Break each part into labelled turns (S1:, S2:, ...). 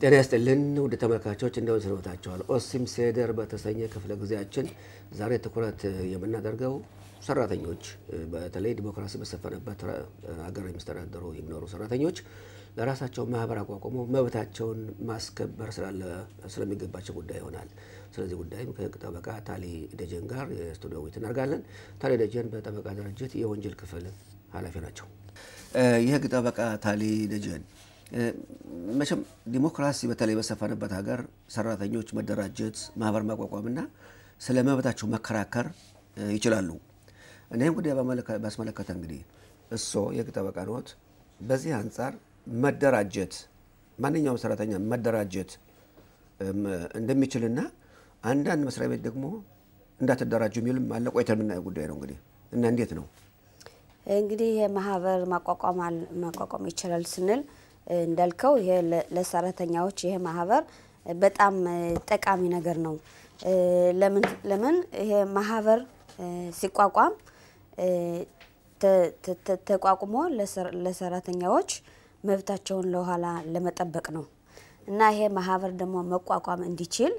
S1: ጤና ይስጥልን ውድ ተመልካቾች እንደምን ሰንብታችኋል? ኦሲም ሴደር በተሰኘ ክፍለ ጊዜያችን ዛሬ ትኩረት የምናደርገው ሰራተኞች በተለይ ዲሞክራሲ በሰፈነበት ሀገር የሚስተዳደሩ የሚኖሩ ሰራተኞች ለራሳቸው ማህበር አቋቁሞ መብታቸውን ማስከበር ስለሚገባቸው ጉዳይ ይሆናል። ስለዚህ ጉዳይም ከህግ ጠበቃ ታሊ ደጀን ጋር የስቱዲዮ ውይይት እናደርጋለን። ታሊ ደጀን በጠበቃ ድርጅት የወንጀል ክፍል ኃላፊ ናቸው። የህግ ጠበቃ ታሊ ደጀን መቼም ዲሞክራሲ በተለይ በሰፈነበት ሀገር ሰራተኞች መደራጀት፣ ማህበር ማቋቋምና ስለ መብታቸው መከራከር ይችላሉ። እኔም ጉዳይ ባስመለከተ እንግዲህ እርስዎ የህግ ጠበቃ ነዎት። በዚህ አንጻር መደራጀት ማንኛውም ሰራተኛ መደራጀት እንደሚችልና አንዳንድ መስሪያ ቤት ደግሞ እንዳትደራጁ የሚልም አለ። ቆይተን የምናየው ጉዳይ ነው እንግዲህ እና እንዴት ነው
S2: እንግዲህ ይሄ ማህበር ማቋቋም ይችላል ስንል እንዳልከው ይሄ ለሰራተኛዎች ይሄ ማህበር በጣም ጠቃሚ ነገር ነው። ለምን ይሄ ማህበር ሲቋቋም ተቋቁሞ ለሰራተኛዎች መብታቸውን ለኋላ ለመጠበቅ ነው እና ይሄ ማህበር ደግሞ መቋቋም እንዲችል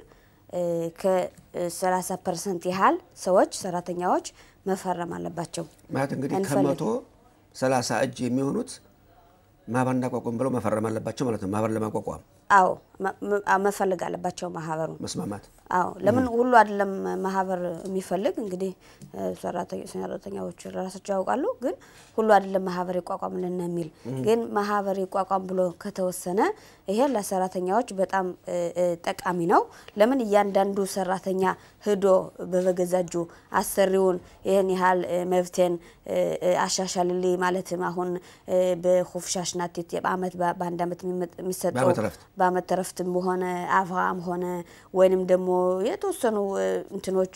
S2: ከ30 ፐርሰንት ያህል ሰዎች ሰራተኛዎች መፈረም አለባቸው።
S1: ማለት እንግዲህ ከመቶ 30 እጅ የሚሆኑት ማህበር እንዳቋቋም ብለው መፈረም አለባቸው ማለት ነው። ማህበር ለማቋቋም
S2: አዎ መፈልግ አለባቸው ማህበሩ
S1: መስማማት።
S2: አዎ ለምን ሁሉ አይደለም ማህበር የሚፈልግ እንግዲህ ሰራተኛዎች ራሳቸው ያውቃሉ። ግን ሁሉ አይደለም ማህበር ይቋቋምልን የሚል ግን ማህበር ይቋቋም ብሎ ከተወሰነ ይሄ ለሰራተኛዎች በጣም ጠቃሚ ነው። ለምን እያንዳንዱ ሰራተኛ ሂዶ በበገዛጁ አሰሪውን ይህን ያህል መብቴን አሻሻልልኝ ማለትም አሁን በሁፍሻሽ ናቴት በአመት በአንድ አመት የሚሰጠው በአመት ተረፍትም ሆነ አፍራም ሆነ ወይንም ደግሞ የተወሰኑ እንትኖች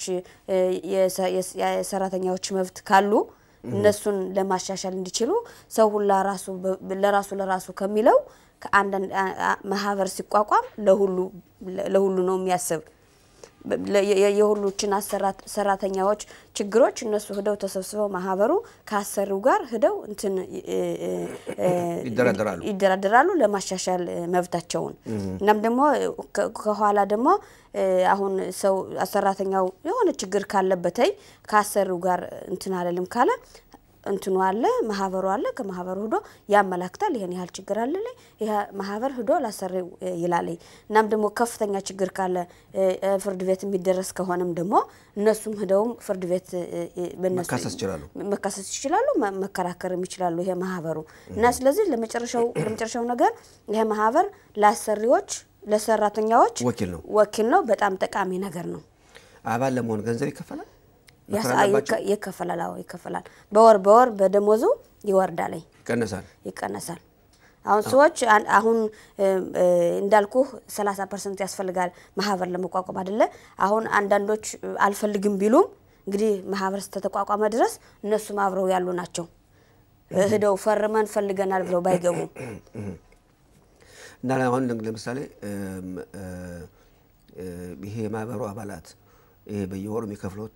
S2: የሰራተኛዎች መብት ካሉ እነሱን ለማሻሻል እንዲችሉ ሰው ሁላ ራሱ ለራሱ ለራሱ ከሚለው ከአንዳንድ ማህበር ሲቋቋም ለሁሉ ለሁሉ ነው የሚያስብ የሁሉችን ሰራተኛዎች ችግሮች እነሱ ሂደው ተሰብስበው ማህበሩ ከአሰሪው ጋር ሂደው እንትን ይደራደራሉ ለማሻሻል መብታቸውን። እናም ደግሞ ከኋላ ደግሞ አሁን ሰው ሰራተኛው የሆነ ችግር ካለበተይ ከአሰሪው ጋር እንትን አለልም ካለ እንትኑ አለ ማህበሩ አለ። ከማህበሩ ሂዶ ያመላክታል። ይሄን ያህል ችግር አለ ላይ ይሄ ማህበር ሂዶ ላሰሪው ይላለኝ። እናም ደግሞ ከፍተኛ ችግር ካለ ፍርድ ቤት የሚደረስ ከሆነም ደግሞ እነሱም ሂደውም ፍርድ ቤት መካሰስ ይችላሉ፣ መከራከርም ይችላሉ። ይሄ ማህበሩ እና ስለዚህ ለመጨረሻው ለመጨረሻው ነገር ይሄ ማህበር ለአሰሪዎች ለሰራተኛዎች
S1: ወኪል ነው
S2: ወኪል ነው። በጣም ጠቃሚ ነገር ነው።
S1: አባል ለመሆን ገንዘብ ይከፈላል
S2: ይከፈላል። አዎ ይከፈላል። በወር በወር በደሞዙ ይወርዳል፣
S1: ይቀነሳል
S2: ይቀነሳል። አሁን ሰዎች አሁን እንዳልኩ 30 ፐርሰንት ያስፈልጋል ማህበር ለመቋቋም አይደለ? አሁን አንዳንዶች አልፈልግም ቢሉም እንግዲህ ማህበር ስተተቋቋመ ድረስ እነሱም አብረው ያሉ ናቸው። ሂደው ፈርመን ፈልገናል ብለው ባይገቡም
S1: እና አሁን ለምሳሌ ይሄ የማህበሩ አባላት ይሄ በየወሩ የሚከፍሉት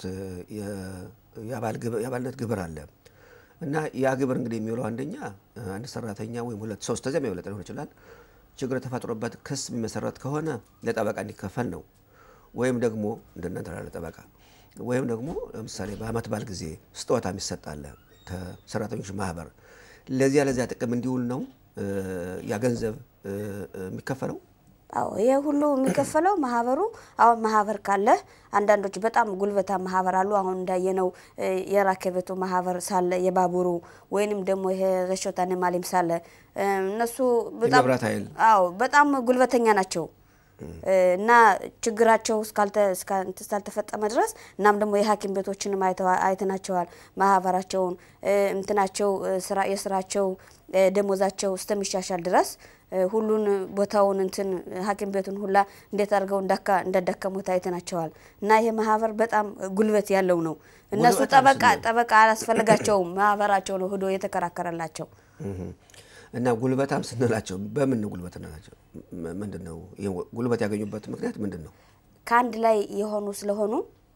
S1: የአባልነት ግብር አለ እና ያ ግብር እንግዲህ የሚውለው አንደኛ አንድ ሰራተኛ ወይም ሁለት ሶስት ተዚያ የሚበለጥ ሊሆን ይችላል ችግር ተፈጥሮበት ክስ የሚመሰረት ከሆነ ለጠበቃ እንዲከፈል ነው። ወይም ደግሞ እንደናንተ ላለ ጠበቃ ወይም ደግሞ ለምሳሌ በአመት በዓል ጊዜ ስጦታ የሚሰጣለ ከሰራተኞች ማህበር ለዚያ ለዚያ ጥቅም እንዲውል ነው ያ ገንዘብ የሚከፈለው።
S2: አዎ ይሄ ሁሉ የሚከፈለው ማህበሩ አሁን ማህበር ካለ አንዳንዶች በጣም ጉልበታ ማህበር አሉ። አሁን እንዳየነው የራከቤቱ ማህበር ሳለ የባቡሩ ወይንም ደግሞ ይሄ ረሾታን ማሊም ሳለ እነሱ በጣም አዎ በጣም ጉልበተኛ ናቸው እና ችግራቸው እስካልተፈጸመ ድረስ እናም ደግሞ የሐኪም ቤቶችንም አይተናቸዋል። ማህበራቸውን እንትናቸው የስራቸው ደሞዛቸው እስከሚሻሻል ድረስ ሁሉን ቦታውን እንትን ሐኪም ቤቱን ሁላ እንዴት አድርገው እንዳዳከሙት አይተናቸዋል። እና ይሄ ማህበር በጣም ጉልበት ያለው ነው። እነሱ ጠበቃ ጠበቃ አላስፈልጋቸውም። ማህበራቸው ነው ሂዶ የተከራከረላቸው።
S1: እና ጉልበታም ስንላቸው በምን ነው ጉልበት ናቸው? ምንድን ነው ጉልበት ያገኙበት ምክንያት ምንድን ነው?
S2: ከአንድ ላይ የሆኑ ስለሆኑ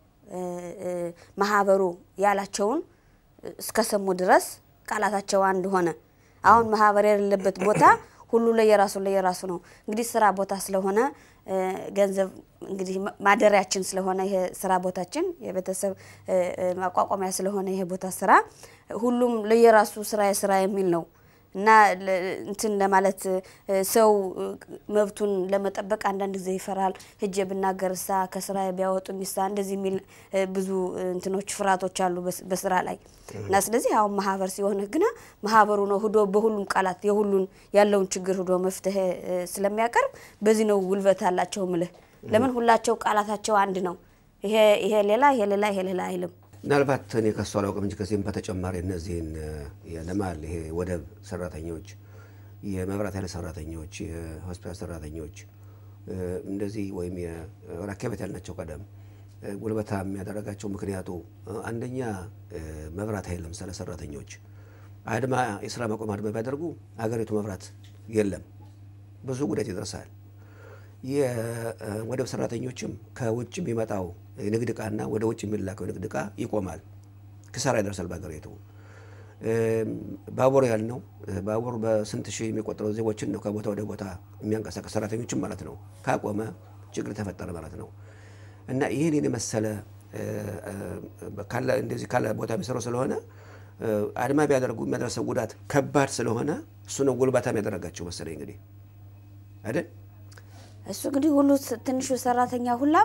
S2: ማህበሩ ያላቸውን እስከሰሙ ድረስ ቃላታቸው አንድ ሆነ። አሁን ማህበር የሌለበት ቦታ ሁሉ ለየራሱ ለየራሱ ነው። እንግዲህ ስራ ቦታ ስለሆነ ገንዘብ እንግዲህ ማደሪያችን ስለሆነ ይሄ ስራ ቦታችን የቤተሰብ ማቋቋሚያ ስለሆነ ይሄ ቦታ ስራ ሁሉም ለየራሱ ስራ የስራ የሚል ነው እና እንትን ለማለት ሰው መብቱን ለመጠበቅ አንዳንድ ጊዜ ይፈራል። ሂጄ ብናገር እሳ ከስራ ቢያወጡ ሚሳ እንደዚህ የሚል ብዙ እንትኖች ፍርሃቶች አሉ በስራ ላይ እና ስለዚህ አሁን ማህበር ሲሆን ግና ማህበሩ ነው ህዶ በሁሉም ቃላት የሁሉን ያለውን ችግር ህዶ መፍትሄ ስለሚያቀርብ በዚህ ነው ጉልበት አላቸው ምልህ። ለምን ሁላቸው ቃላታቸው አንድ ነው። ይሄ ይሄ ሌላ ይሄ ሌላ ይሄ ሌላ አይልም።
S1: ምናልባት እኔ ከሱ አላውቅም እንጂ ከዚህም በተጨማሪ እነዚህን የልማል ይሄ ወደብ ሰራተኞች፣ የመብራት ኃይል ሰራተኞች፣ የሆስፒታል ሰራተኞች እንደዚህ ወይም የራኬበት ያልናቸው ቀደም ጉልበታ የሚያደረጋቸው ምክንያቱ አንደኛ መብራት ኃይል ለምሳሌ ሰራተኞች አድማ የስራ ማቆም አድማ ቢያደርጉ አገሪቱ መብራት የለም፣ ብዙ ጉዳት ይደርሳል። የወደብ ሰራተኞችም ከውጭ የሚመጣው የንግድ ዕቃና ወደ ውጭ የሚላከው የንግድ ዕቃ ይቆማል፣ ክሳራ ይደርሳል በሀገሪቱ። ባቡር ያልነው ባቡር በስንት ሺህ የሚቆጠሩ ዜጎችን ነው ከቦታ ወደ ቦታ የሚያንቀሳቀስ ሰራተኞችም ማለት ነው። ካቆመ ችግር ተፈጠረ ማለት ነው እና ይህን የመሰለ እንደዚህ ካለ ቦታ የሚሰሩ ስለሆነ አድማ ቢያደርጉ የሚያደርሰው ጉዳት ከባድ ስለሆነ እሱ ነው ጉልበታም ያደረጋቸው መሰለኝ እንግዲህ አይደል?
S2: እሱ እንግዲህ ሁሉ ትንሹ ሰራተኛ ሁላም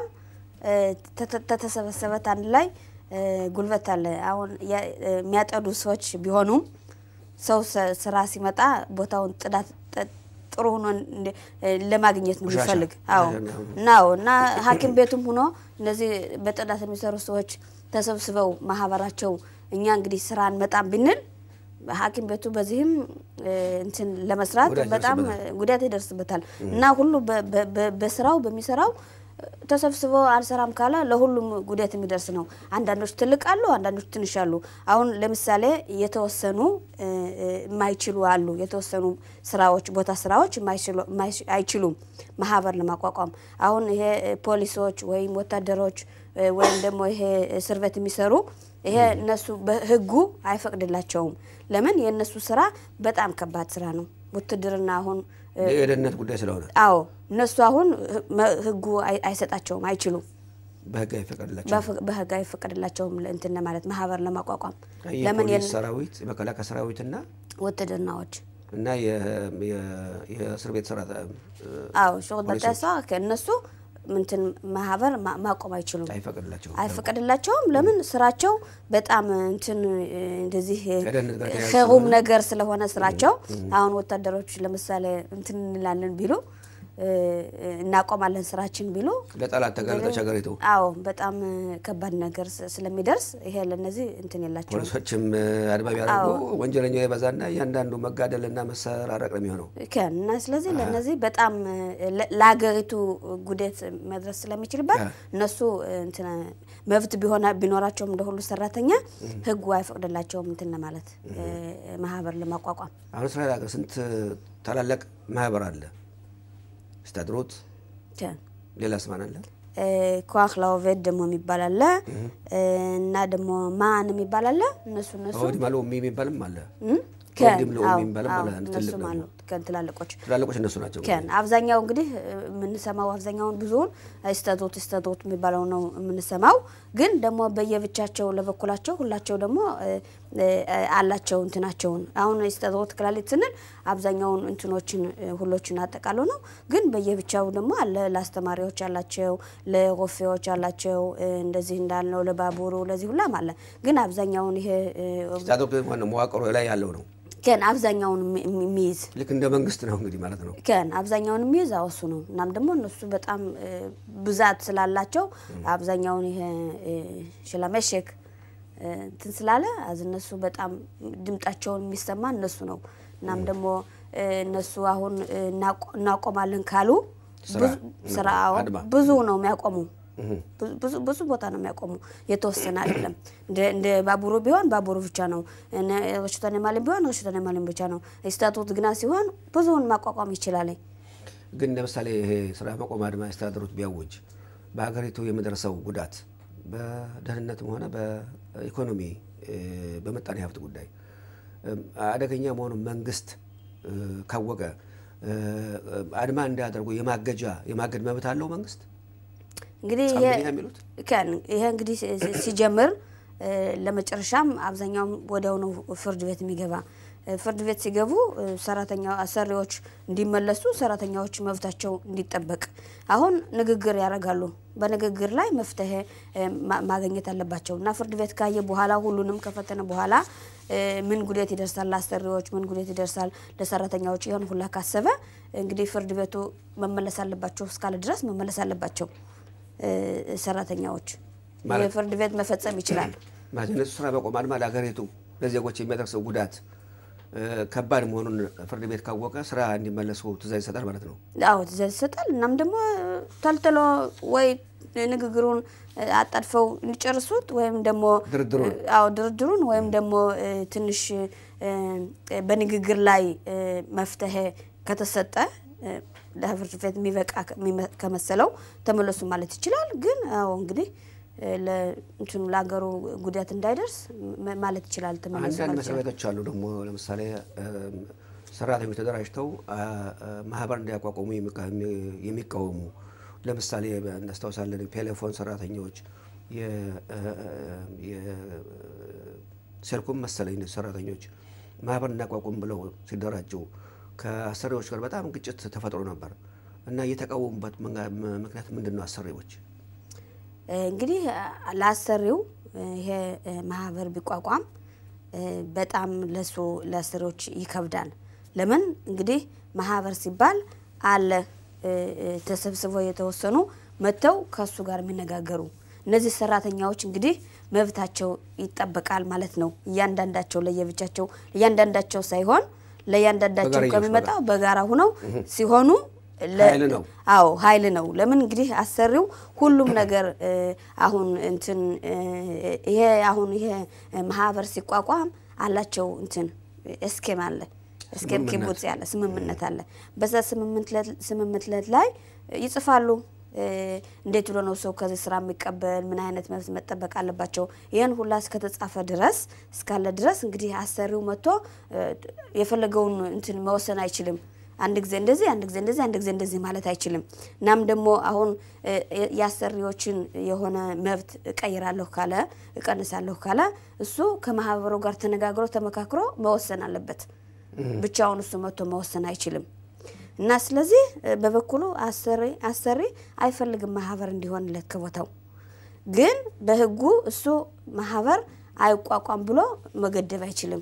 S2: ተተሰበሰበት አንድ ላይ ጉልበት አለ። አሁን የሚያጠዱ ሰዎች ቢሆኑም ሰው ስራ ሲመጣ ቦታውን ጥዳት ጥሩ ሆኖ ለማግኘት ነው የሚፈልግ። አዎ ናው እና ሐኪም ቤቱም ሆኖ እነዚህ በጥዳት የሚሰሩ ሰዎች ተሰብስበው ማህበራቸው እኛ እንግዲህ ስራ እንመጣም ብንል ሐኪም ቤቱ በዚህም እንትን ለመስራት በጣም ጉዳት ይደርስበታል እና ሁሉ በስራው በሚሰራው ተሰብስበው አልሰራም ካለ ለሁሉም ጉዳት የሚደርስ ነው። አንዳንዶች ትልቅ አሉ፣ አንዳንዶች ትንሽ አሉ። አሁን ለምሳሌ የተወሰኑ የማይችሉ አሉ። የተወሰኑ ስራዎች ቦታ ስራዎች አይችሉም ማህበር ለማቋቋም አሁን ይሄ ፖሊሶች ወይም ወታደሮች ወይም ደግሞ ይሄ እስር ቤት የሚሰሩ ይሄ እነሱ በህጉ አይፈቅድላቸውም። ለምን የእነሱ ስራ በጣም ከባድ ስራ ነው። ውትድርና አሁን
S1: የደህንነት ጉዳይ ስለሆነ
S2: አዎ እነሱ አሁን ህጉ አይሰጣቸውም፣ አይችሉም።
S1: በህግ አይፈቀድላቸውም።
S2: በህግ አይፈቀድላቸውም እንትን ለማለት ማህበር ለማቋቋም
S1: ለምን የፖሊስ ሰራዊት የመከላከያ ሰራዊትና
S2: ውትድርናዎች
S1: እና የእስር ቤት ሰራ
S2: አዎ ሾቅበጠሳ ከእነሱ ምንትን ማህበር ማቆም አይችሉም፣
S1: አይፈቀድላቸውም
S2: አይፈቀድላቸውም። ለምን ስራቸው በጣም እንትን እንደዚህ ኸሩም ነገር ስለሆነ ስራቸው አሁን ወታደሮች ለምሳሌ እንትን እንላለን ቢሉ እናቆማለን ስራችን ቢሉ
S1: ለጠላት ተጋለጠች ሀገሪቱ።
S2: አዎ በጣም ከባድ ነገር ስለሚደርስ ይሄ ለነዚህ እንትን የላቸው።
S1: ፖሊሶችም አድማ ቢያደርጉ ወንጀለኛው የበዛና እያንዳንዱ መጋደልና መሰራረቅ ነው የሚሆነው
S2: እና ስለዚህ ለነዚህ በጣም ለሀገሪቱ ጉዳት መድረስ ስለሚችልበት እነሱ እንትን መብት ቢሆና ቢኖራቸውም እንደ ሁሉ ሰራተኛ ህጉ አይፈቅድላቸውም እንትን ለማለት ማህበር ለማቋቋም።
S1: አሁን እስራኤል ሀገር ስንት ታላላቅ ማህበር አለ? ስታድሮት ሌላ ስማን አለ
S2: ኳክ ላውቬድ ደግሞ የሚባል አለ እና ደግሞ ማን የሚባል አለ። እነሱ እነሱ
S1: ወዲህ ማለ የሚባልም አለ
S2: እነሱም አሉ ትላልቆች
S1: ትላልቆች እነሱ ናቸው።
S2: ከን አብዛኛው እንግዲህ የምንሰማው አብዛኛውን ብዙውን ስተቶት ስተቶት የሚባለው ነው የምንሰማው። ግን ደግሞ በየብቻቸው ለበኩላቸው ሁላቸው ደግሞ አላቸው እንትናቸውን። አሁን ስተቶት ክላሊት ስንል አብዛኛውን እንትኖችን ሁሎችን አጠቃሎ ነው። ግን በየብቻው ደግሞ አለ ለአስተማሪዎች አላቸው፣ ለሮፌዎች አላቸው፣ እንደዚህ እንዳልነው ለባቡሩ ለዚህ ሁላም አለ። ግን አብዛኛውን ይሄ
S1: መዋቅሮ ላይ ያለው ነው
S2: ከን አብዛኛውን የሚይዝ
S1: ልክ እንደ መንግስት ነው እንግዲህ ማለት ነው።
S2: ከን አብዛኛውን የሚይዝ አወሱ ነው። እናም ደግሞ እነሱ በጣም ብዛት ስላላቸው አብዛኛውን ይሄ ሽላመሸክ እንትን ስላለ አዝ እነሱ በጣም ድምጣቸውን የሚሰማ እነሱ ነው። እናም ደግሞ እነሱ አሁን እናቆማለን ካሉ ስራ ብዙ ነው የሚያቆሙ ብዙ ቦታ ነው የሚያቆሙ፣ የተወሰነ አይደለም። እንደ ባቡሩ ቢሆን ባቡሩ ብቻ ነው፣ ረሽቶን ማለም ቢሆን ረሽቶን ማለም ብቻ ነው። ስታቱት ግና ሲሆን ብዙውን ማቋቋም ይችላል።
S1: ግን ለምሳሌ ይሄ ስራ ማቆም አድማ ያስተዳደሩት ቢያውጅ በሀገሪቱ የሚደርሰው ጉዳት በደህንነትም ሆነ በኢኮኖሚ በምጣኔ ሀብት ጉዳይ አደገኛ መሆኑን መንግስት ካወቀ አድማ እንዳያደርጉ የማገጃ የማገድ መብት አለው መንግስት።
S2: እንግዲህ
S1: ጻምብኛ የሚሉት
S2: ይሄ እንግዲህ ሲጀምር ለመጨረሻም አብዛኛውም ወዲያው ነው ፍርድ ቤት የሚገባ። ፍርድ ቤት ሲገቡ ሰራተኛ አሰሪዎች እንዲመለሱ፣ ሰራተኛዎች መብታቸው እንዲጠበቅ አሁን ንግግር ያደርጋሉ። በንግግር ላይ መፍትሄ ማግኘት አለባቸው እና ፍርድ ቤት ካየ በኋላ ሁሉንም ከፈተነ በኋላ ምን ጉዳት ይደርሳል ለአሰሪዎች፣ ምን ጉዳት ይደርሳል ለሰራተኛዎች፣ ይሆን ሁላ ካሰበ እንግዲህ ፍርድ ቤቱ መመለስ አለባቸው እስካለ ድረስ መመለስ አለባቸው ሰራተኛዎች። ፍርድ ቤት መፈጸም ይችላል።
S1: ማለት እነሱ ስራ በቆም አድማ ለሀገሪቱ ለዜጎች የሚያደርሰው ጉዳት ከባድ መሆኑን ፍርድ ቤት ካወቀ ስራ እንዲመለሱ ትእዛዝ ይሰጣል ማለት ነው።
S2: አዎ ትእዛዝ ይሰጣል። እናም ደግሞ ተልትሎ ወይ ንግግሩን አጣድፈው እንዲጨርሱት ወይም ደግሞ
S1: ድርድሩን
S2: አዎ ድርድሩን ወይም ደግሞ ትንሽ በንግግር ላይ መፍትሄ ከተሰጠ ለፍርድ ቤት የሚበቃ ከመሰለው ተመለሱ ማለት ይችላል። ግን አዎ እንግዲህ ለእንትኑ ለሀገሩ ጉዳት እንዳይደርስ ማለት ይችላል። ተመለሱ
S1: አንዳንድ
S2: ማለት
S1: መስሪያ
S2: ይችላል።
S1: ቤቶች አሉ ደግሞ ለምሳሌ ሰራተኞች ተደራጅተው ማህበር እንዲያቋቁሙ የሚቃወሙ ለምሳሌ እናስታውሳለን ቴሌፎን ሰራተኞች የሴልኮም መሰለኝ ሰራተኞች ማህበር እናቋቁም ብለው ሲደራጁ ከአሰሪዎች ጋር በጣም ግጭት ተፈጥሮ ነበር እና የተቃወሙበት ምክንያት ምንድን ነው? አሰሪዎች
S2: እንግዲህ ለአሰሪው ይሄ ማህበር ቢቋቋም በጣም ለሱ ለአሰሪዎች ይከብዳል። ለምን እንግዲህ ማህበር ሲባል አለ ተሰብስበው የተወሰኑ መጥተው ከሱ ጋር የሚነጋገሩ እነዚህ ሰራተኛዎች እንግዲህ መብታቸው ይጠበቃል ማለት ነው። እያንዳንዳቸው ለየብቻቸው እያንዳንዳቸው ሳይሆን ለእያንዳንዳቸው
S1: በጋራ
S2: ከሚመጣው በጋራ ሁነው ሲሆኑ ለ-
S1: ኃይል ነው።
S2: አዎ ኃይል ነው። ለምን እንግዲህ አሰሪው ሁሉም ነገር እ፣ አሁን እንትን እ፣ ይሄ አሁን ይሄ ማህበር ሲቋቋም አላቸው እንትን እስኬም አለ እስኬም
S1: ስምምነት።
S2: ኪቡጽ ያለ ስምምነት አለ። በዛ ስምምነት- ስምምነት ላይ ይጽፋሉ እ፣ እንዴት ብሎ ነው ሰው ከዚህ ስራ የሚቀበል ምን አይነት መብት መጠበቅ አለባቸው። ይህን ሁላ እስከተጻፈ ድረስ እስካለ ድረስ እንግዲህ አሰሪው መጥቶ እ፣ የፈለገውን እንትን መወሰን አይችልም። አንድ ጊዜ እንደዚህ አንድ ጊዜ እንደዚህ አንድ ጊዜ እንደዚህ ማለት አይችልም። እናም ደግሞ አሁን እ፣ የአሰሪዎችን የሆነ መብት እቀይራለሁ ካለ እቀንሳለሁ ካለ እሱ ከማህበሩ ጋር ተነጋግሮ ተመካክሮ መወሰን አለበት። ብቻውን እሱ መጥቶ መወሰን አይችልም። እና ስለዚህ እ፣ በበኩሉ አሰሪ አሰሪ አይፈልግም ማህበር እንዲሆንለት ከቦታው ግን በህጉ እሱ ማህበር አይቋቋም ብሎ መገደብ አይችልም።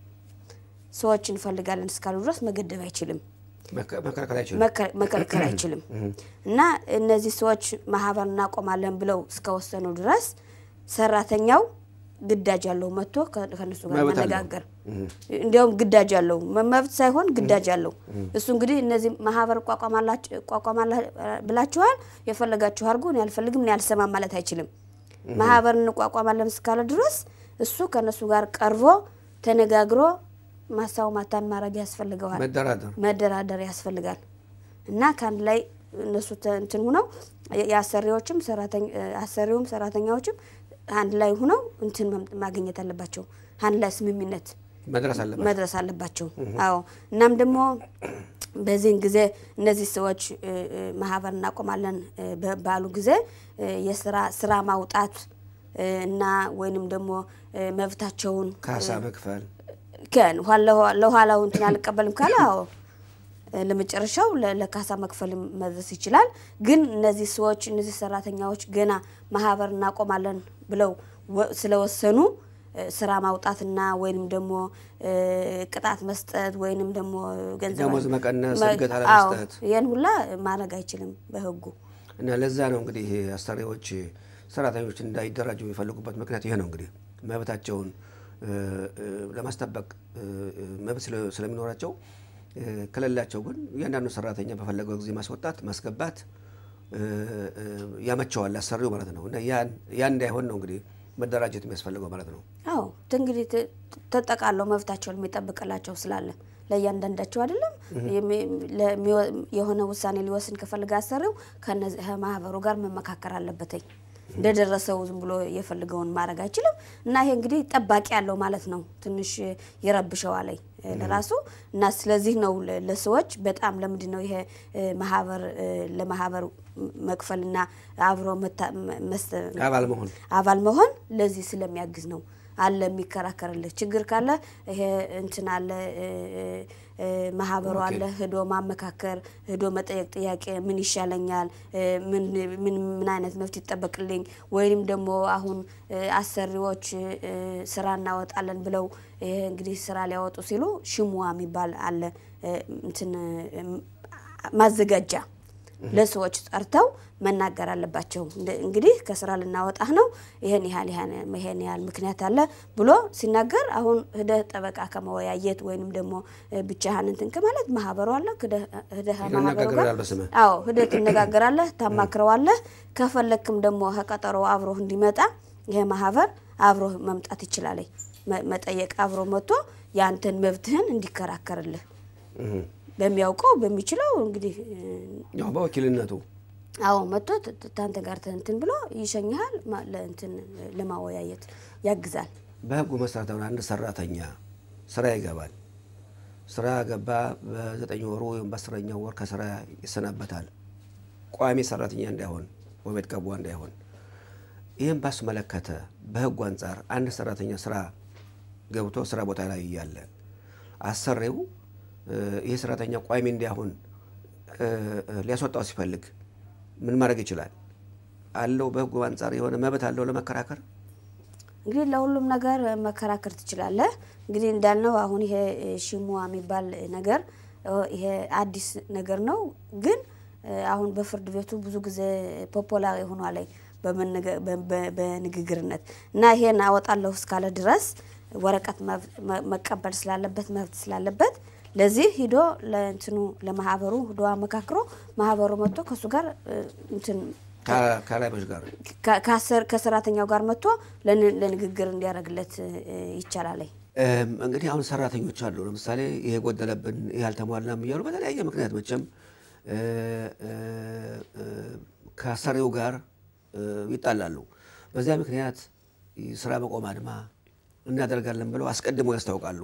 S2: ሰዎች እንፈልጋለን እስካሉ ድረስ መገደብ አይችልም።
S1: መከ- መከልከል አይችሉም።
S2: መከ- መከልከል አይችልም። እና እነዚህ ሰዎች ማህበር እናቆማለን ብለው እስከወሰኑ ድረስ ሰራተኛው ግዳጅ አለው መጥቶ ከ- ከእነሱ ጋር
S1: መብት አለው።
S2: መነጋገር እንዲያውም ግዳጅ አለው መ- መብት ሳይሆን ግዳጅ አለው። እሱ እንግዲህ እነዚህ ማህበር ቋቋማላችሁ- ቋቋማላ ብላችኋል የፈለጋችሁ አድርጉ እኔ አልፈልግም እኔ አልሰማም ማለት አይችልም። ማህበር እንቋቋማለን እስካለ ድረስ እሱ ከእነሱ ጋር ቀርቦ ተነጋግሮ ማሳው ማታን ማድረግ ያስፈልገዋል።
S1: መደራደር
S2: መደራደር ያስፈልጋል እና ከአንድ ላይ እነሱ ተ- እንትን ሁነው የ- የአሰሪዎችም ሰራተኛ አሰሪውም ሰራተኛዎችም አንድ ላይ ሁነው እንትን መም- ማግኘት አለባቸው። አንድ ላይ ስምምነት
S1: መድረስ አለበት።
S2: መድረስ አለባቸው። አዎ እናም ደግሞ በዚህን ጊዜ እነዚህ ሰዎች እ፣ እ፣ ማህበር እናቆማለን እ፣ በ- ባሉ ጊዜ እ፣ የስራ ስራ ማውጣት እ፣ እና ወይንም ደግሞ እ፣ መብታቸውን
S1: ካሳ መክፈል
S2: ከን ለኋላው እንትን አልቀበልም ካለ አዎ ለመጨረሻው ለ- ለካሳ መክፈል መድረስ ይችላል። ግን እነዚህ ሰዎች እነዚህ ሰራተኛዎች ገና ማህበር እናቆማለን ብለው ወ- ስለወሰኑ እ፣ ስራ ማውጣትና ወይንም ደግሞ እ፣ ቅጣት መስጠት ወይንም ደግሞ ገንዘብ
S1: ደሞዝ መቀነስ፣
S2: መ-
S1: እድገት
S2: አዎ፣
S1: አለመስጠት።
S2: ይህን ሁላ ማድረግ አይችልም በህጉ።
S1: እና ለዛ ነው እንግዲህ አሰሪዎች ሰራተኞች እንዳይደራጁ የሚፈልጉበት ምክንያት ይሄ ነው። እንግዲህ መብታቸውን እ፣ እ፣ ለማስጠበቅ እ፣ እ፣ መብት ስለ- ስለሚኖራቸው እ፣ ከሌላቸው ግን እያንዳንዱ ሰራተኛ በፈለገው ጊዜ ማስወጣት ማስገባት እ፣ እ፣ ያመቸዋል አሰሪው ማለት ነው። እና ያን ያን እንዳይሆን ነው እንግዲህ መደራጀት የሚያስፈልገው ማለት ነው።
S2: አዎ እንግዲህ ተ- ተጠቃለው መብታቸውን የሚጠብቅላቸው ስላለ ለእያንዳንዳቸው አይደለም የሚ- ለሚወ- የሆነ ውሳኔ ሊወስን ከፈልገ አሰሪው ከነዚህ ከማህበሩ ጋር መመካከር አለበትኝ እንደደረሰው ዝም ብሎ የፈልገውን ማድረግ አይችልም። እና ይሄ እንግዲህ ጠባቂ ያለው ማለት ነው። ትንሽ ይረብሸዋለኝ ለራሱ እና ስለዚህ ነው ለ- ለሰዎች በጣም ለምንድን ነው ይሄ እ፣ ማህበር እ፣ ለማህበር መክፈልና አብሮ መታ- መስ-
S1: አባል መሆን
S2: አባል መሆን ለዚህ ስለሚያግዝ ነው። አለ የሚከራከርልህ ችግር ካለ ይሄ እንትን አለ እ፣ እ፣ ማህበሩ አለ ሂዶ ማመካከር ሂዶ መጠየቅ ጥያቄ ምን ይሻለኛል እ፣ ምን ምን ምን አይነት መብት ይጠበቅልኝ ወይም ደግሞ አሁን እ፣ አሰሪዎች እ፣ ስራ እናወጣለን ብለው ይሄ እንግዲህ ስራ ሊያወጡ ሲሉ ሽሙዋ የሚባል አለ እ፣ እንትን እ፣ ማዘጋጃ ለሰዎች ጠርተው መናገር አለባቸው። እንደ- እንግዲህ ከስራ ልናወጣህ ነው፣ ይሄን ያህል ይሄን- ይሄን ያህል ምክንያት አለ ብሎ ሲናገር አሁን ሂደህ ጠበቃ ከመወያየት ወይንም ደግሞ እ፣ ብቻህን እንትን ከማለት ማህበሩ አለ ሂደህ ሂደህ
S1: ሂደህ
S2: ማህበሩ ጋር
S1: ይነጋገራል በስምህ።
S2: አዎ ሂደህ ትነጋገራለህ፣ ታማክረዋለህ። ከፈለክም ደግሞ ከቀጠሮ አብሮህ እንዲመጣ ይሄ ማህበር አብሮህ መምጣት ይችላል። መ- መጠየቅ አብሮ መጥቶ የአንተን መብትህን እንዲከራከርልህ
S1: እህ።
S2: በሚያውቀው በሚችለው እንግዲህ እ፣
S1: ያው በወኪልነቱ
S2: አዎ መጥቶ ት- ት- ታንተ ጋር እንትን ብሎ ይሸኝሃል። ማ- ለእንትን ለማወያየት ያግዛል።
S1: በህጉ መሰረት አሁን አንድ ሰራተኛ ስራ ይገባል። ስራ ገባ፣ በዘጠኝ ወሩ ወይም በአስረኛው ወር ከስራ ይሰናበታል። ቋሚ ሰራተኛ እንዳይሆን ወይ ቤት ገቧ እንዳይሆን። ይህም ባስመለከተ በህጉ አንጻር አንድ ሰራተኛ ስራ ገብቶ ስራ ቦታ ላይ እያለ አሰሪው እ፣ ይህ ሰራተኛ ቋሚ እንዲያሆን እ፣ እ፣ ሊያስወጣው ሲፈልግ ምን ማድረግ ይችላል? አለው በህጉ አንጻር የሆነ መብት አለው ለመከራከር
S2: እንግዲህ ለሁሉም ነገር መከራከር ትችላለህ። እንግዲህ እንዳልነው አሁን ይሄ እ፣ ሽሙዋ የሚባል ነገር እ፣ ይሄ አዲስ ነገር ነው፣ ግን እ፣ አሁን በፍርድ ቤቱ ብዙ ጊዜ ፖፖላር የሆኗል በመነገ- በ- በ- በንግግርነት እና ይሄን አወጣለሁ እስካለ ድረስ ወረቀት መብ- መ- መቀበል ስላለበት መብት ስላለበት ለዚህ ሂዶ ለእንትኑ ለማህበሩ ሂዶ አመካክሮ ማህበሩ መጥቶ ከእሱ ጋር እ፣ እንትን
S1: ከ- ከላዮች ጋር
S2: ከ- ከአሰር- ከሰራተኛው ጋር መጥቶ ለን- ለንግግር እንዲያደርግለት እ፣ ይቻላል።
S1: እም፣ እንግዲህ አሁን ሰራተኞች አሉ። ለምሳሌ ይሄ ጎደለብን፣ ይሄ አልተሟላም እያሉ በተለያየ ምክንያት መቼም እ፣ እ፣ እ፣ ከአሰሪው ጋር እ፣ ይጣላሉ። በዚያ ምክንያት ስራ መቆም አድማ እናደርጋለን ብለው አስቀድመው ያስታውቃሉ።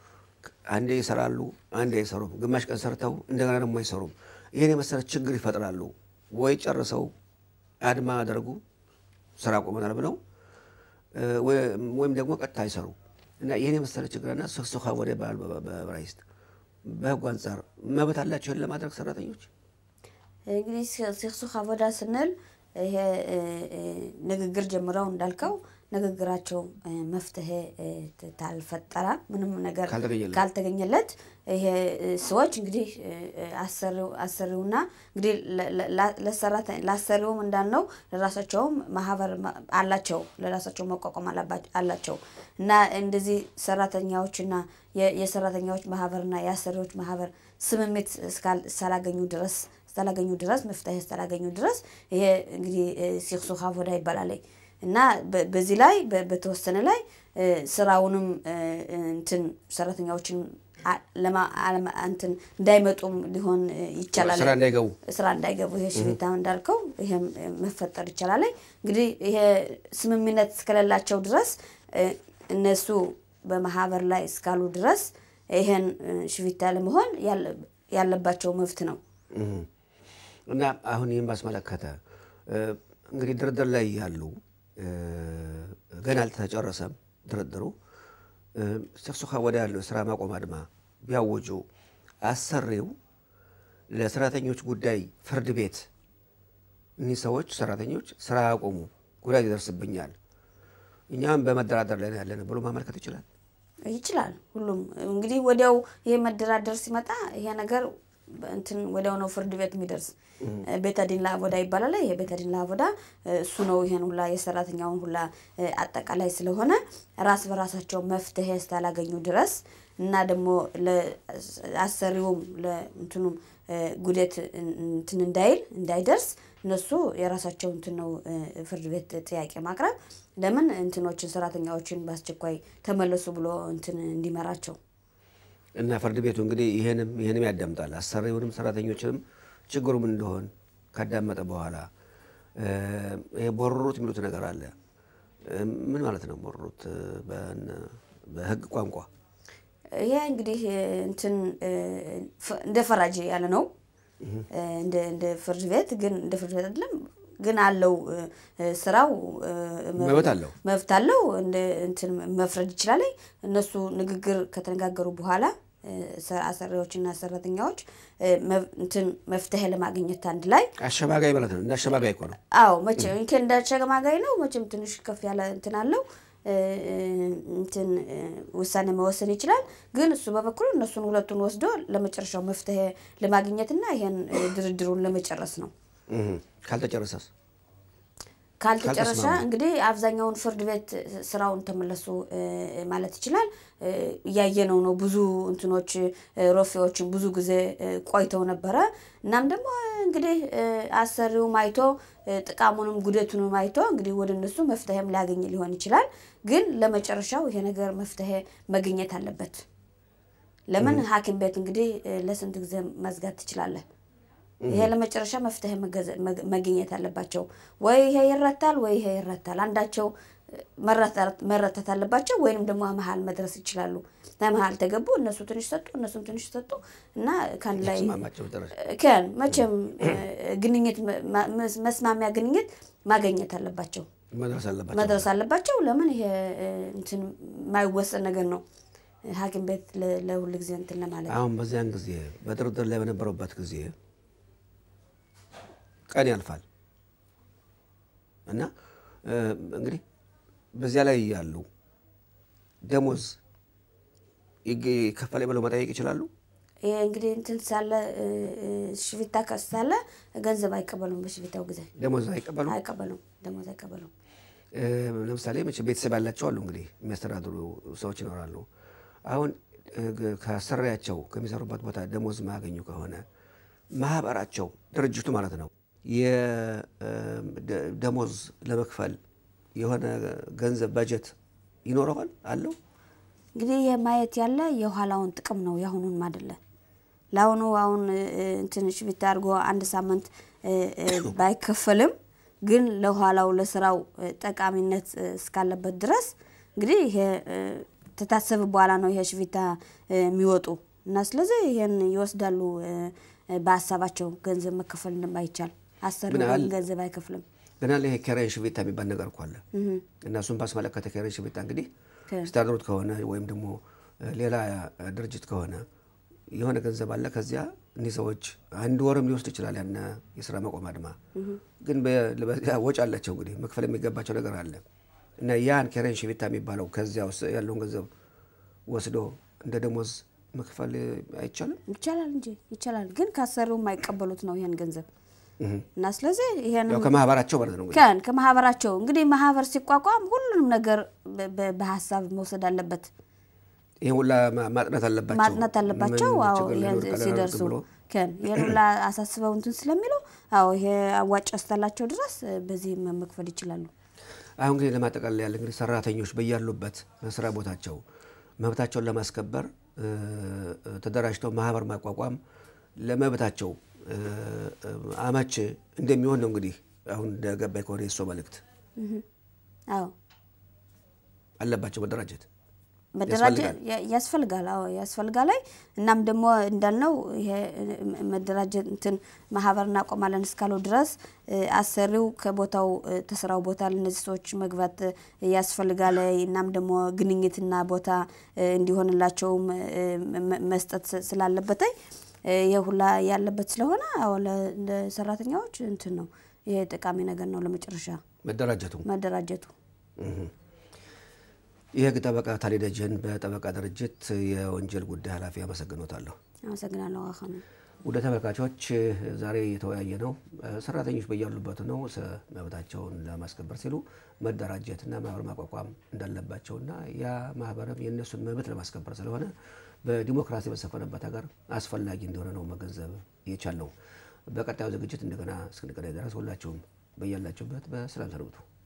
S1: አንዴ ይሰራሉ፣ አንዴ አይሰሩም። ግማሽ ቀን ሰርተው እንደገና ደግሞ አይሰሩም። ይህን የመሰለ ችግር ይፈጥራሉ። ወይ ጨርሰው አድማ አደርጉ ስራ ቆመናል ብለው እ፣ ወይ- ወይም ደግሞ ቀጥታ አይሰሩ እና ይህን የመሰለ ችግርና ስክስኻ ወደ ባል በዕብራይስጥ በህጉ አንጻር መብት አላቸው ይህን ለማድረግ ሰራተኞች
S2: እንግዲህ ስክሱክ አቦዳ ስንል ይሄ እ፣ እ፣ ንግግር ጀምረው እንዳልከው ንግግራቸው እ፣ መፍትሄ እ፣ ት- ታልፈጠረ ምንም ነገር
S1: ካልተገኘለት።
S2: ካልተገኘለት ይሄ እ፣ ሰዎች እንግዲህ እ፣ እ፣ አሰሪው አሰሪውና እንግዲህ ለ- ለ- ላ- ለሰራተ- ለአሰሪውም እንዳልነው ለራሳቸውም ማህበር ማ- አላቸው ለራሳቸው መቋቋም አላባ- አላቸው እና እንደዚህ ሰራተኛዎችና የ- የሰራተኛዎች ማህበርና የአሰሪዎች ማህበር ስምምት እስካል- እስካላገኙ ድረስ እስካላገኙ ድረስ መፍትሄ እስካላገኙ ድረስ ይሄ እንግዲህ ሲክሱክ አቦዳ ይባላል እና በ- በዚህ ላይ በ- በተወሰነ ላይ እ፣ ስራውንም እ፣ እንትን ሰራተኛዎችን አ- ለማ- አለማ- እንትን እንዳይመጡም ሊሆን እ፣ ይቻላል
S1: ስራ እንዳይገቡ
S2: ስራ እንዳይገቡ ይሄ ሽቢታ እንዳልከው ይሄም እ፣ መፈጠር ይቻላል። እንግዲህ ይሄ ስምምነት እስከሌላቸው ድረስ እ፣ እነሱ በማህበር ላይ እስካሉ ድረስ ይሄን እ፣ ሽቢታ ለመሆን ያለ- ያለባቸው መብት ነው።
S1: እህ። እና አሁን ይህን ባስመለከተ እ፣ እንግዲህ ድርድር ላይ ያሉ እ፣ ገና አልተጨረሰም ድርድሩ እ፣ ስክሱኻ ወደ ያለው ስራ ማቆም አድማ ቢያወጁ አሰሪው ለሰራተኞች ጉዳይ ፍርድ ቤት እኒህ ሰዎች ሰራተኞች ስራ ያቆሙ ጉዳት ይደርስብኛል፣ እኛም በመደራደር ላይ ነው ያለን ብሎ ማመልከት ይችላል።
S2: ይችላል ሁሉም እንግዲህ ወዲያው ይሄ መደራደር ሲመጣ ይሄ ነገር እንትን ወዲያው ነው ፍርድ ቤት የሚደርስ ቤተዲን ለአቦዳ ይባላል። ይሄ ቤተዲን ለአቦዳ እሱ ነው ይሄን ሁላ የሰራተኛውን ሁላ እ፣ አጠቃላይ ስለሆነ ራስ በራሳቸው መፍትሄ እስካላገኙ ድረስ እና ደግሞ ለአሰሪውም ለእንትኑም እ፣ ጉዴት እን- እንትን እንዳይል እንዳይደርስ እነሱ የራሳቸው እንትን ነው እ፣ ፍርድ ቤት ጥያቄ ማቅረብ ለምን እንትኖችን ሰራተኛዎችን በአስቸኳይ ተመለሱ ብሎ እንትን እንዲመራቸው
S1: እና ፍርድ ቤቱ እንግዲህ ይህንም ይህንም ያዳምጣል። አሰሪውንም ሰራተኞችንም ችግሩ ምን እንደሆን ካዳመጠ በኋላ ይሄ ቦርሩት የሚሉት ነገር አለ። ምን ማለት ነው ቦርሩት በህግ ቋንቋ?
S2: ይሄ እንግዲህ እንትን እንደ ፈራጅ ያለ ነው። እንደ ፍርድ ቤት ግን እንደ ፍርድ ቤት አይደለም ግን አለው ስራው
S1: መብት አለው
S2: መብት አለው። እንትን መፍረድ ይችላል። እነሱ ንግግር ከተነጋገሩ በኋላ አሰሪዎችና ሰራተኛዎች እንትን መፍትሄ ለማግኘት አንድ ላይ
S1: አሸማጋይ ማለት ነው። እንደ አሸማጋይ እኮ ነው።
S2: አዎ መቼም እንደ አሸማጋይ ነው። መቼም ትንሽ ከፍ ያለ እንትን አለው እንትን ውሳኔ መወሰን ይችላል። ግን እሱ በበኩሉ እነሱን ሁለቱን ወስዶ ለመጨረሻው መፍትሄ ለማግኘትና ይሄን ድርድሩን ለመጨረስ ነው።
S1: ካልተጨረሰስ
S2: ካልተጨረሰ እንግዲህ አብዛኛውን ፍርድ ቤት ስራውን ተመለሱ ማለት ይችላል። እያየነው ነው። ብዙ እንትኖች ሮፌዎችን ብዙ ጊዜ ቆይተው ነበረ። እናም ደግሞ እንግዲህ አሰሪውም አይቶ ጥቃሙንም ጉደቱንም አይቶ እንግዲህ ወደ እነሱ መፍትሄም ሊያገኝ ሊሆን ይችላል። ግን ለመጨረሻው ይሄ ነገር መፍትሄ መገኘት አለበት። ለምን ሐኪም ቤት እንግዲህ ለስንት ጊዜ መዝጋት ትችላለህ? ይሄ ለመጨረሻ መፍትሄ መገኘት አለባቸው። ወይ ይሄ ይረታል፣ ወይ ይሄ ይረታል። አንዳቸው መረታት አለባቸው፣ ወይንም ደግሞ መሀል መድረስ ይችላሉ። መሀል ተገቡ፣ እነሱ ትንሽ ሰጡ፣ እነሱም ትንሽ ሰጡ እና ከአንድ ላይ ከን መቼም ግንኙት መስማሚያ ግንኙት ማገኘት አለባቸው፣ መድረስ አለባቸው። ለምን ይሄ እንትን የማይወሰን ነገር ነው። ሐኪም ቤት ለሁል ጊዜ እንትን ለማለት
S1: አሁን በዚያን ጊዜ በድርድር ላይ በነበረበት ጊዜ ቀን ያልፋል እና እንግዲህ በዚያ ላይ ያሉ ደሞዝ ይከፈል ብለው መጠየቅ ይችላሉ።
S2: ይሄ እንግዲህ እንትን ሳለ ሽፍታ ሳለ ገንዘብ አይቀበሉም። በሽፍታው ጊዜ
S1: ደሞዝ አይቀበሉም
S2: አይቀበሉም፣ ደሞዝ አይቀበሉም።
S1: ለምሳሌ መቼ ቤተሰብ ያላቸው አሉ እንግዲህ የሚያስተዳድሩ ሰዎች ይኖራሉ። አሁን ከአሰሪያቸው ከሚሰሩበት ቦታ ደሞዝ ማያገኙ ከሆነ ማህበራቸው ድርጅቱ ማለት ነው የደሞዝ ለመክፈል የሆነ ገንዘብ በጀት ይኖረዋል አለው።
S2: እንግዲህ ይህ ማየት ያለ የኋላውን ጥቅም ነው፣ የአሁኑን አይደለ። ለአሁኑ አሁን እንትን ሽፍታ አድርጎ አንድ ሳምንት ባይከፈልም ግን ለኋላው ለስራው ጠቃሚነት እስካለበት ድረስ እንግዲህ ይሄ ተታሰብ በኋላ ነው ይሄ ሽፍታ የሚወጡ እና ስለዚህ ይሄን ይወስዳሉ በሀሳባቸው ገንዘብ መከፈል እንደማይቻል አሰሪ ገንዘብ አይከፍልም።
S1: ግን አለ ይሄ ኬሬን ሽቤታ የሚባል ነገር እኮ አለ እና እሱን ባስመለከተ ኬሬን ሽቤታ እንግዲህ ስታደሩት ከሆነ ወይም ደግሞ ሌላ ድርጅት ከሆነ የሆነ ገንዘብ አለ። ከዚያ እኒህ ሰዎች አንድ ወርም ሊወስድ ይችላል ያን የስራ መቆም አድማ። ግን ወጪ አላቸው እንግዲህ መክፈል የሚገባቸው ነገር አለ እና ያን ኬሬን ሽቤታ የሚባለው ከዚያ ያለውን ገንዘብ ወስዶ እንደ ደሞዝ መክፈል አይቻልም?
S2: ይቻላል እንጂ ይቻላል። ግን ካሰሪው የማይቀበሉት ነው ይሄን ገንዘብ እና ስለዚህ ይሄን
S1: ከማህበራቸው ማለት ነው
S2: ከን ከማህበራቸው እንግዲህ ማህበር ሲቋቋም ሁሉንም ነገር በሀሳብ መውሰድ አለበት።
S1: ይሄን ሁላ ማጥናት አለባቸው
S2: ማጥናት አለባቸው። አዎ ይሄን ሲደርሱ ከን ይሄን ሁላ አሳስበው እንትን ስለሚለው አዎ ይሄ አዋጭ እስካላቸው ድረስ በዚህ መክፈል ይችላሉ።
S1: አሁን እንግዲህ ለማጠቃለል ያለ እንግዲህ ሰራተኞች በያሉበት መስሪያ ቦታቸው መብታቸውን ለማስከበር ተደራጅተው ማህበር ማቋቋም ለመብታቸው አመች እንደሚሆን ነው እንግዲህ አሁን እንደገባኝ ከሆነ የእሱ መልእክት
S2: አዎ
S1: አለባቸው መደራጀት
S2: መደራጀት ያስፈልጋል። አዎ ያስፈልጋል። እናም ደግሞ እንዳልነው ይሄ መደራጀት እንትን ማህበር እናቆማለን እስካለው ድረስ አሰሪው ከቦታው ተስራው ቦታ ለእነዚህ ሰዎች መግባት ያስፈልጋል። እናም ደግሞ ግንኙትና ቦታ እንዲሆንላቸውም መስጠት ስላለበት ይሄ ሁላ ያለበት ስለሆነ አዎ ለሰራተኛዎች እንትን ነው ይሄ ጠቃሚ ነገር ነው። ለመጨረሻ
S1: መደራጀቱ
S2: መደራጀቱ
S1: የህግ ጠበቃ ታሌ ደጀን በጠበቃ ድርጅት የወንጀል ጉዳይ ኃላፊ አመሰግኖታለሁ።
S2: አመሰግናለሁ። አሁን
S1: ወደ ተመልካቾች ዛሬ የተወያየ ነው ሰራተኞች በያሉበት ነው መብታቸውን ለማስከበር ሲሉ መደራጀትና ማህበር ማቋቋም እንዳለባቸውና ያ ማህበርም የእነሱን መብት ለማስከበር ስለሆነ በዲሞክራሲ በሰፈነበት ሀገር አስፈላጊ እንደሆነ ነው መገንዘብ የቻልነው። በቀጣዩ ዝግጅት እንደገና እስክንገናኝ ድረስ ሁላችሁም በያላችሁበት በሰላም ሰንብቱ።